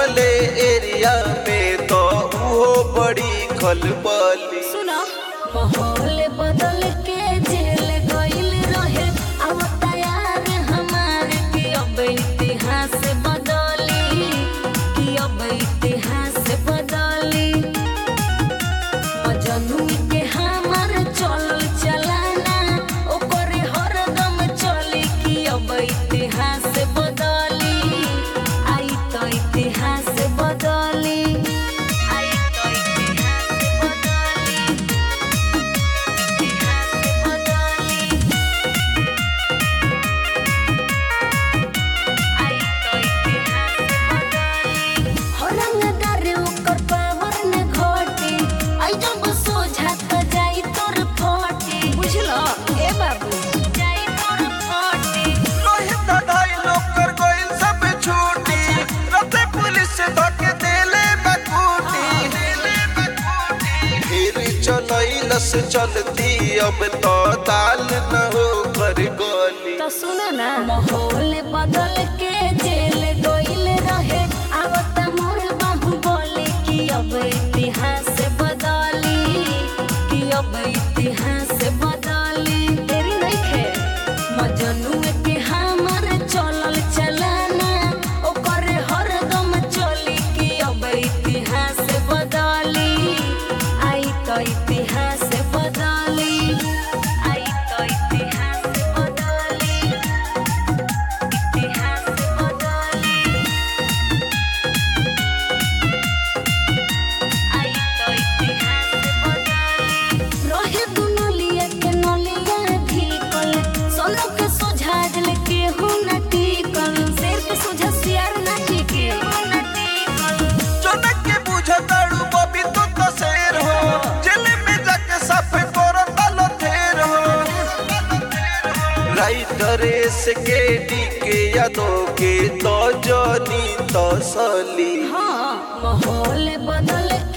लगले एरिया में तो उहो बड़ी खलबली सुनो माहौल बदल के जेल गइल रहे अब तैयार हमार कि अब इतिहास बदली कि अब इतिहास बदली मजनू के हमार चलल चलाना ओकरे हरदम चली कि अब इतिहास बदली आई तो इतिहास बदली आई तो इतिहास बदली इतिहास बदली आई तो इतिहास बदली हो रंगदार ओकर पावर न घटे आई जब सोझा त जाई तोर फटे बुझलो ए बाबू जाई तोर फटे लोहित ढाई लोग कर गइल सब छूटी रते पुलिस से धके देले बकूटी देले बकूटी फिर चलैलस चलती अब तो दाल न हो कर गली तो सुनो ना माहौल बदल के जेल गइल रहे अब त मोर बाहु बोले कि अब इतिहास बदली कि अब इतिहास बदली तेरी नहीं खे मजनू के हमर चलल चलाना ओकर हरदम चली कि अब इतिहास बदली आई तो इतिहास बदली आई तो इतिहास बदली इतिहास बदली आई तो इतिहास बदली रहे दुनलिया के नलिया ढीकल सोनो के सोझा दिल के हो न टिकल शेर के सोझा सियार न टिके हो न टिकल जनक के बुझताड़ू बबी तो तो शेर हो जेल में जाके साफ करो तलो थेर हो राइटर से के डी के यादों के तो जनी तो सली हाँ माहौल बदल